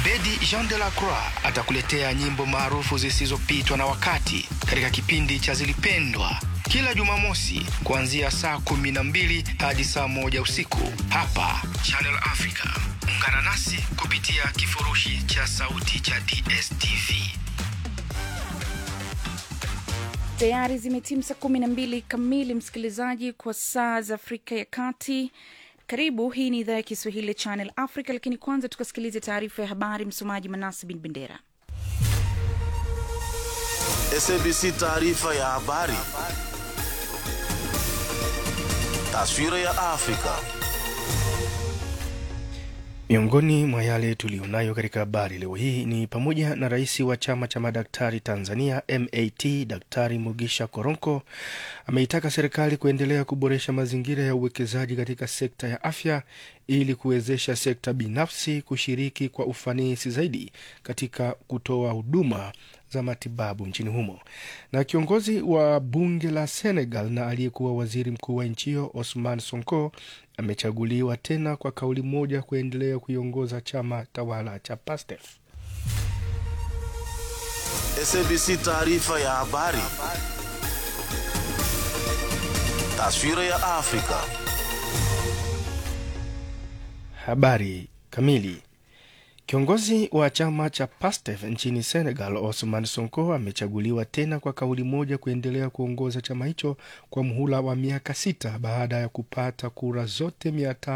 Abedi Jean de la Croix atakuletea nyimbo maarufu zisizopitwa na wakati katika kipindi cha Zilipendwa kila Jumamosi kuanzia saa kumi na mbili hadi saa moja usiku hapa Channel Africa. Ungana nasi kupitia kifurushi cha sauti cha DSTV. Tayari zimetimu saa kumi na mbili kamili, msikilizaji, kwa saa za Afrika ya Kati. Karibu, hii ni idhaa ya Kiswahili ya Channel Africa, lakini kwanza tukasikilize taarifa ya habari. Msomaji Manasi bin Bendera. SABC taarifa ya habari. Taswira ya Afrika. Miongoni mwa yale tuliyonayo katika habari leo hii ni pamoja na rais wa chama cha madaktari Tanzania MAT Daktari Mugisha Koronko ameitaka serikali kuendelea kuboresha mazingira ya uwekezaji katika sekta ya afya ili kuwezesha sekta binafsi kushiriki kwa ufanisi zaidi katika kutoa huduma za matibabu nchini humo. Na kiongozi wa bunge la Senegal na aliyekuwa waziri mkuu wa nchi hiyo Osman Sonko amechaguliwa tena kwa kauli moja kuendelea kuiongoza chama tawala cha PASTEF. SABC taarifa ya habari. Taswira ya Afrika. Habari kamili. Kiongozi wa chama cha PASTEF nchini Senegal, Osman Sonko, amechaguliwa tena kwa kauli moja kuendelea kuongoza chama hicho kwa mhula wa miaka sita baada ya kupata kura zote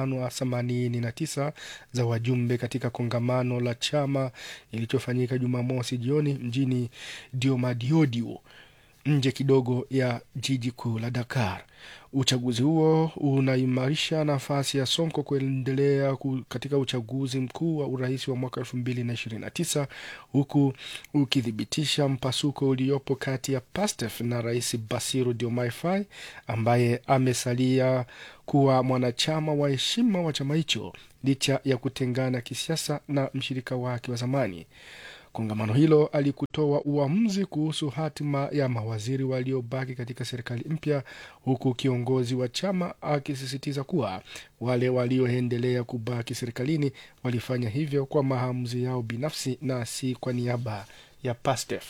589 za wajumbe katika kongamano la chama ilichofanyika Jumamosi jioni mjini Diomediodio nje kidogo ya jiji kuu la Dakar. Uchaguzi huo unaimarisha nafasi ya Sonko kuendelea katika uchaguzi mkuu wa urais wa mwaka elfu mbili na ishirini na tisa huku ukithibitisha mpasuko uliopo kati ya PASTEF na rais Basiru Diomaye Faye ambaye amesalia kuwa mwanachama wa heshima wa chama hicho licha ya kutengana kisiasa na mshirika wake wa zamani. Kongamano hilo alikutoa uamuzi kuhusu hatima ya mawaziri waliobaki katika serikali mpya, huku kiongozi wa chama akisisitiza kuwa wale walioendelea kubaki serikalini walifanya hivyo kwa maamuzi yao binafsi na si kwa niaba ya PASTEF.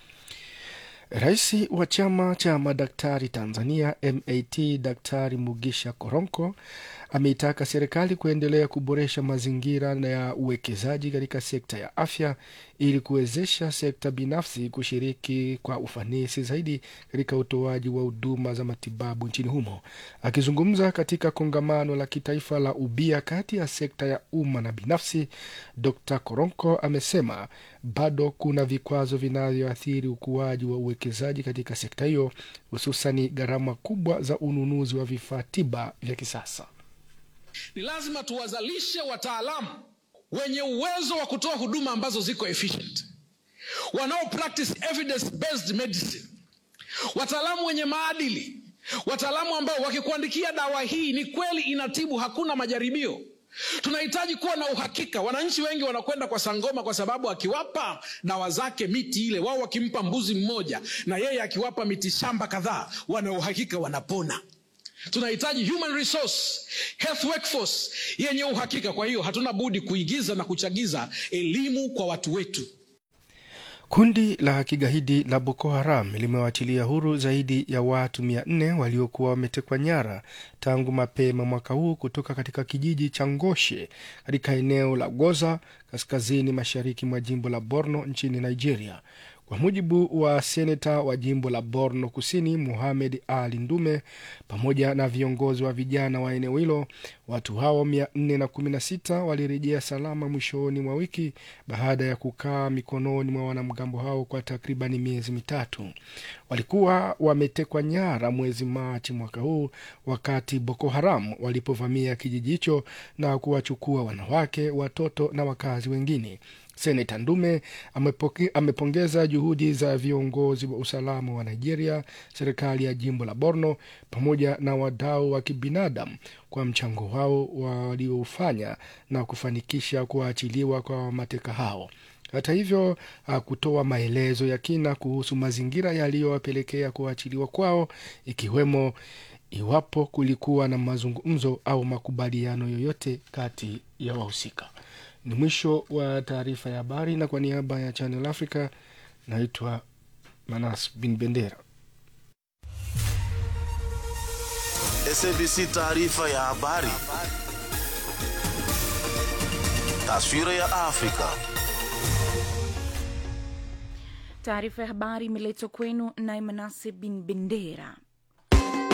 Rais wa chama cha madaktari Tanzania MAT Daktari Mugisha Koronko ameitaka serikali kuendelea kuboresha mazingira ya uwekezaji katika sekta ya afya ili kuwezesha sekta binafsi kushiriki kwa ufanisi zaidi katika utoaji wa huduma za matibabu nchini humo. Akizungumza katika kongamano la kitaifa la ubia kati ya sekta ya umma na binafsi, Dr Koronko amesema bado kuna vikwazo vinavyoathiri ukuaji wa uwekezaji katika sekta hiyo, hususani gharama kubwa za ununuzi wa vifaa tiba vya kisasa. Ni lazima tuwazalishe wataalamu wenye uwezo wa kutoa huduma ambazo ziko efficient, wanao practice evidence based medicine, wataalamu wenye maadili, wataalamu ambao wakikuandikia dawa hii ni kweli inatibu, hakuna majaribio. Tunahitaji kuwa na uhakika. Wananchi wengi wanakwenda kwa Sangoma kwa sababu akiwapa dawa zake miti ile, wao wakimpa mbuzi mmoja na yeye akiwapa miti shamba kadhaa, wana uhakika wanapona. Tunahitaji human resource health workforce yenye uhakika. Kwa hiyo hatuna budi kuigiza na kuchagiza elimu kwa watu wetu. Kundi la kigaidi la Boko Haram limewachilia huru zaidi ya watu mia nne waliokuwa wametekwa nyara tangu mapema mwaka huu kutoka katika kijiji cha Ngoshe katika eneo la Goza kaskazini mashariki mwa jimbo la Borno nchini Nigeria. Kwa mujibu wa seneta wa jimbo la Borno Kusini, Muhamed Ali Ndume, pamoja na viongozi wa vijana wa eneo hilo, watu hao 416 walirejea salama mwishoni mwa wiki baada ya kukaa mikononi mwa wanamgambo hao kwa takribani miezi mitatu. Walikuwa wametekwa nyara mwezi Machi mwaka huu wakati Boko Haram walipovamia kijiji hicho na kuwachukua wanawake, watoto na wakazi wengine. Seneta Ndume amepoke, amepongeza juhudi za viongozi wa usalama wa Nigeria, serikali ya jimbo la Borno pamoja na wadau wa kibinadamu kwa mchango wao waliofanya na kufanikisha kuachiliwa kwa mateka hao. Hata hivyo hakutoa maelezo ya kina kuhusu mazingira yaliyowapelekea kuachiliwa kwao, ikiwemo iwapo kulikuwa na mazungumzo au makubaliano yoyote kati ya wahusika Ni mwisho wa taarifa ya habari, na kwa niaba ya Channel Africa naitwa Manas Bin Bendera. SABC taarifa ya habari. Taswira ya Afrika. Taarifa ya habari imeletwa kwenu na Manase Bin Bendera.